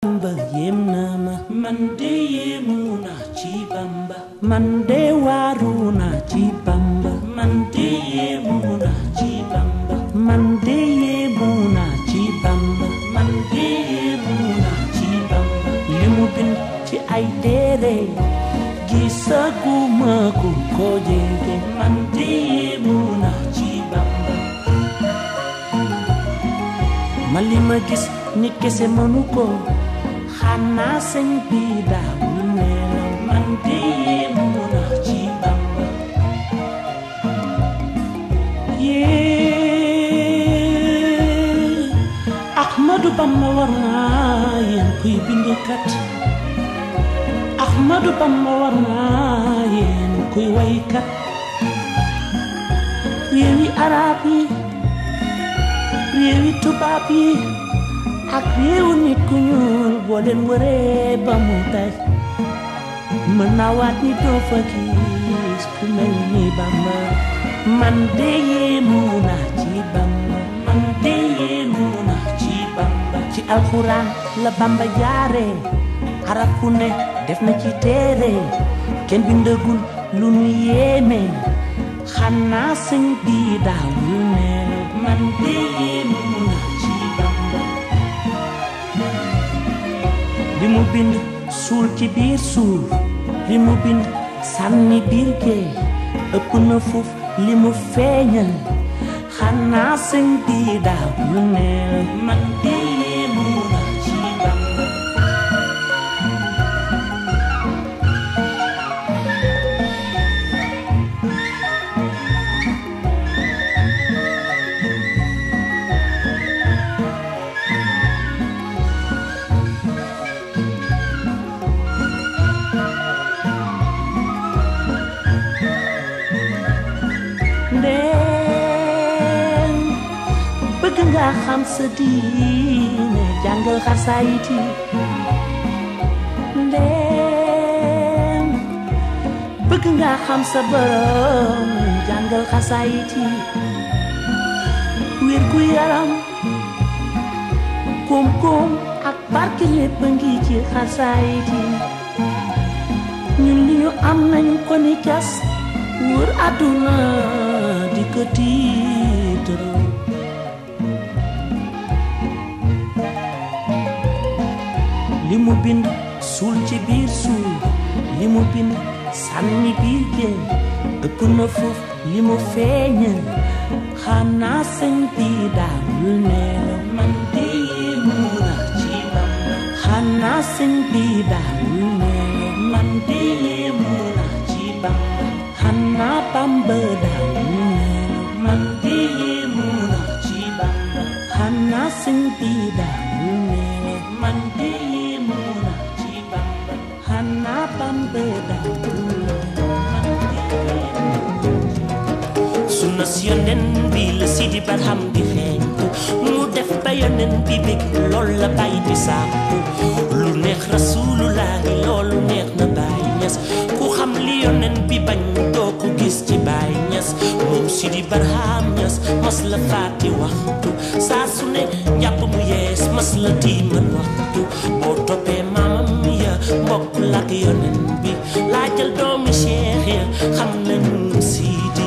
Bamba yéem na ma man de yéemu naa ci Bamba man de waaru naa ci Bamba man de yéemu naa ci Bamba man de yéemu naa ci Bamba man de yéemu naa ci Bamba li mu bind ci ay téere gisaguma ku ko jege man de yéemu naa ci Bamba ma li ma gis nit kese mënu ko xanaa sëñ bi daawul nelaw man de yéemu naa ci Bamba yee Ahmadu Bamba war naa yéen kuy bindkat Ahmadu Bamba war naa yéen kuy waykat réewi arab yi réewi tubaab yi ak réewu nit ku ñuul boo leen wëree ba mu tay mën naa waat ni doo fa gis ku mel ni Bamba man de yéemu naa ci Bamba man de yéemu naa ci Bamba ci alxuraan la Bamba jaare arab fu ne def na ci téere kenn bindagul lu nu yéeme xanaa sëñ bi daawul ne man de yéemu naa ci Bamba li mu bind suul ci biir suuf li mu bind sànni biir géej ëpp na fuuf li mu feeñal xanaa sëñ bi daawul ne man de yéemu naa ci Bamba ndeen bëgg nga xam sa diine jàngal xasaayit yi ndeen bëgg nga xam sa borom jàngal xasaayit yi wér gu yaram koom-koom ak barke lépp a ngi ci xasaayit yi ñun li ñu am nañu ko ni cas wër àdduna di ko tiitaroo li mu bind suul ci biir suuf li mu bind sànni biir géej ëpp na foof li mu feeñal xanaa sëñ bi daawul nelaw man de yéemu naa ci Bamba xanaa sëñ bi daawul nelaw man de yéemu naa ci Bamba xanaa Bamba daawul nelaw man de yéemu naa ci Bamba xanaa sëñ bi daawul nelaw man de yéemu naa ci Bamba xanaa Bamba daawul nelaw man de yéemu sunna si yonen bi la Sidi Barham di xeeñtu mu def ba yonen bi bég lool la bàyyi di sàkku lu neex rasulullahi loolu neex na Baay Ñas ku xam li yonen bi bañ doo ko gis ci Baay Ñas moom Sidi Barham Ñas mas la faati waxtu saa su ne njàpp mu yees mas la tiimal waxtu boo toppee maamam ya mbokk lak yonen bi laajal doomi Cheikh ya xam nañu Sidi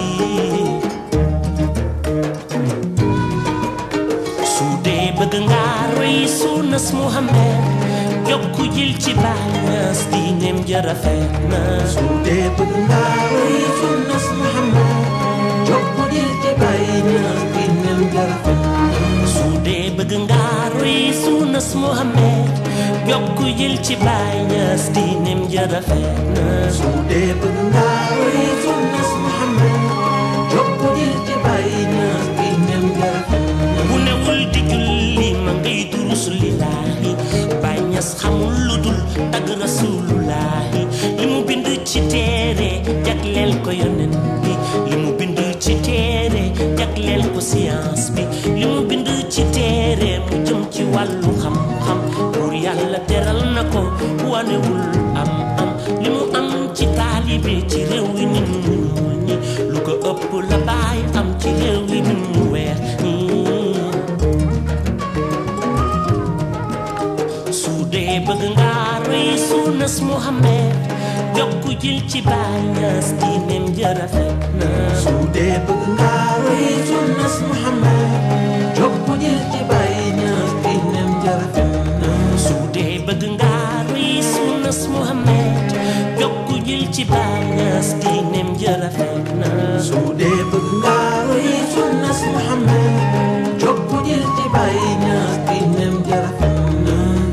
su dee bëgg nga roy sunnas Muhammad yokku jil ci Baay Ñas diineem ja rafet na su dee bëgg nga roy sunnas Muhammad jokku jil ci Baay Ñas diineem ja rafet na su dee bëgg nga roy sunnas Muhammad yokku jil ci Baay Ñas diineem ja rafet na su dee bëgg nga roy sunnas Muhammad jokku jil ci Baay Ñas diineem ja rafet na bu newul di julli ma ngay durus lillaahi Baay Ñas xamul lu dul tagg rasulullaahi li mu bind ci téere jagleel ko yonen bi li mu bind ci téere jagleel ko science bi li mu bind ci téere mu jëm ci wàllu xam-xam pour yàlla teral na ko wanewul am am li mu am ci taalibe ci réew yi nit ñu ñuul ñi lu ko ëpp la baay am ci réew yi nit ñu weex ñi su dee dee bëgg nga roy sunnas Muhammad jokku jil ci Baay Ñas diineem ja rafet na su dee bëgg nga roy sunnas Muhammad jokku jil ci Baay Ñas diineem ja rafet na su dee bëgg nga roy sunnas Muhammad jokku jil ci Baay Ñas diineem ja rafet na su dee bëgg nga roy sunnas Muhammad jokku jil ci Baay Ñas diineem ja rafet na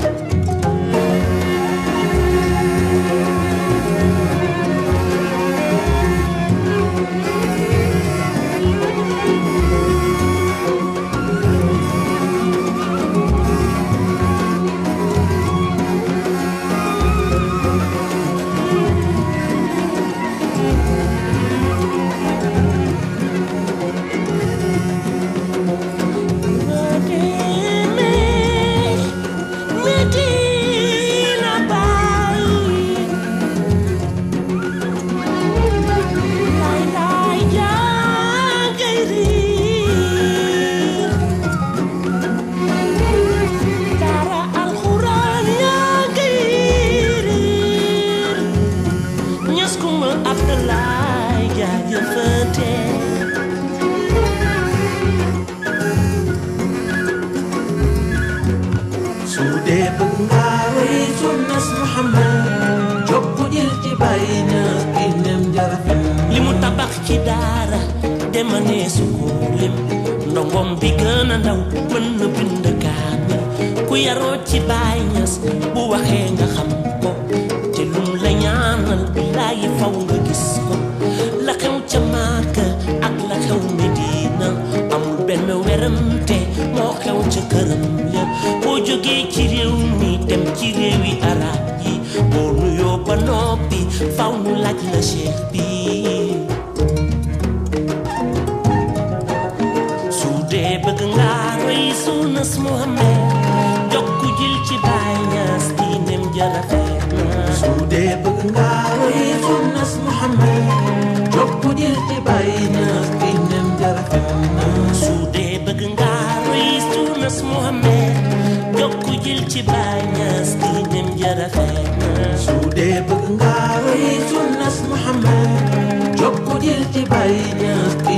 Medina Baye lay lay jàngay riir dara alxuraan yaa ngay riir ñas kuma Abdalaay jaajëfate su dee bëgg nga roy sunnas Muhammad jokku jil ci Baay Ñas diineem ja rafet na li mu tabax ci daara demanee su ko lim ndongom bi gën a ndaw mën na bind kaamil ku yaroo ci Baay Ñas bu waxee nga xam ko te lum la ñaanal billaayi faw nga gis ko la xew ca Maaka ak la xew Medina amul benn werante moo xew ca këram ya boo jógee ci réew mi dem ci réewi arab yi boo nuyoo ba noppi faw nu laaj la cheikh bi su dee bëgg nga roy sunnas Muhammad jokku jil ci Baay Ñas diineem ja rafet na su dee bëgg nga roy sunnas Muhammad jokku jil ci Baay Ñas diineem ja rafet na su dee bëgg nga roy sunnas Muhammad jokku jil ci Baay Ñas diineem ja rafet na su dee bëgg nga roy sunnas Muhammad jokku jil ci Baay Ñas